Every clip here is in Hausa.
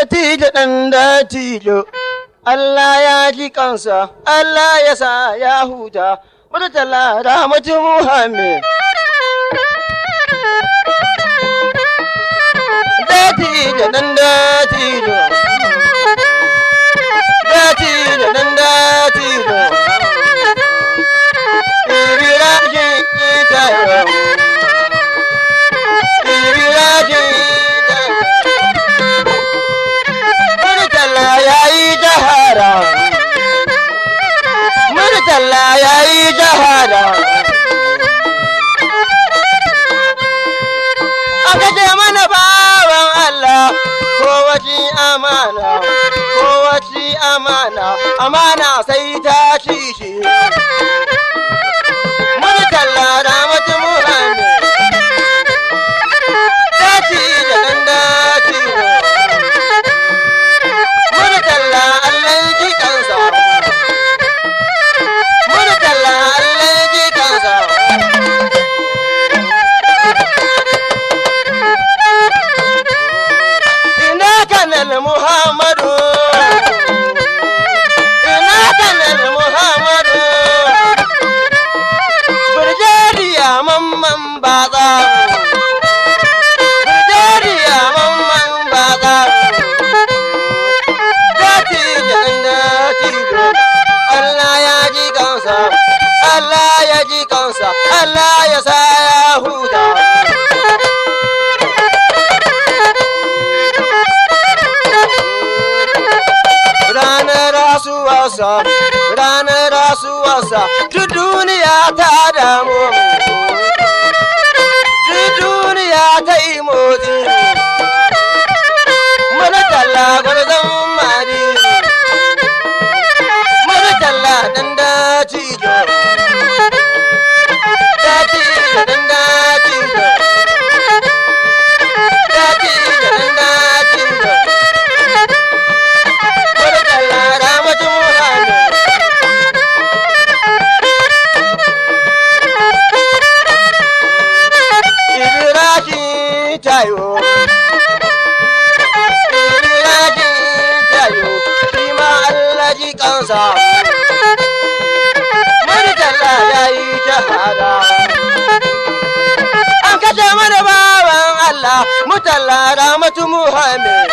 Dattijo ɗan dattijo, Allah ya ji kansa, Allah ya sa ya huta, Murtala Rahmatu Muhammad. Dattijo ɗan dattijo, dattijo ɗan dattijo, Ibirashi itayo, Ibirashi itayo. Murtala ya yi jahara. Murtala ya yi jahara. Aka ce mana bawan Allah, kowace amana, kowace amana, amana sai ta ci shi. Murtala Ramatu Muhammad. Dati da ɗan dati. Murtala Allah ji kansa. Murtala Allah ji kansa. Ina kanal Muhammadu. Ina kanal Muhammadu. Birjeriya mamman baza. Birjeriya mamman baza. Dati jan dati Allah ya ji kansa, Allah ya ji kansa, Allah ya sa ya huta. Ranar rasuwarsa, ranar rasuwarsa, duk duniya ta damu. Duk duniya ta yi motsi. Mana talla gwarzon mari. Mana talla dan daci jo. Daci jo dan daci jo. Daci jo dan daci jo. Mana talla ramatu Muhammad. Ibrahim tayo. Ibrahim tayo. Shi ma Allah ji kansa. Murtala ya yi shahada. An kashe mana bawan Allah, mutalla Ramatu Muhammad.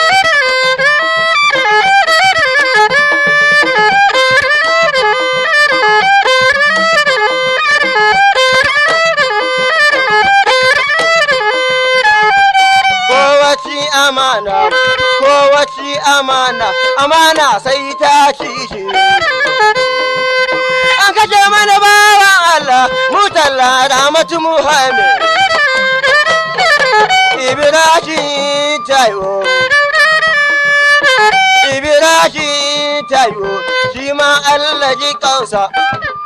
Kowace amana, kowace amana, amana sai ta ci shi. An kashe mana bawan Allah, mutalla Ramatu Muhammad. Ibrahim tayo. Ibrahim tayo, shi ma Allah ji kansa.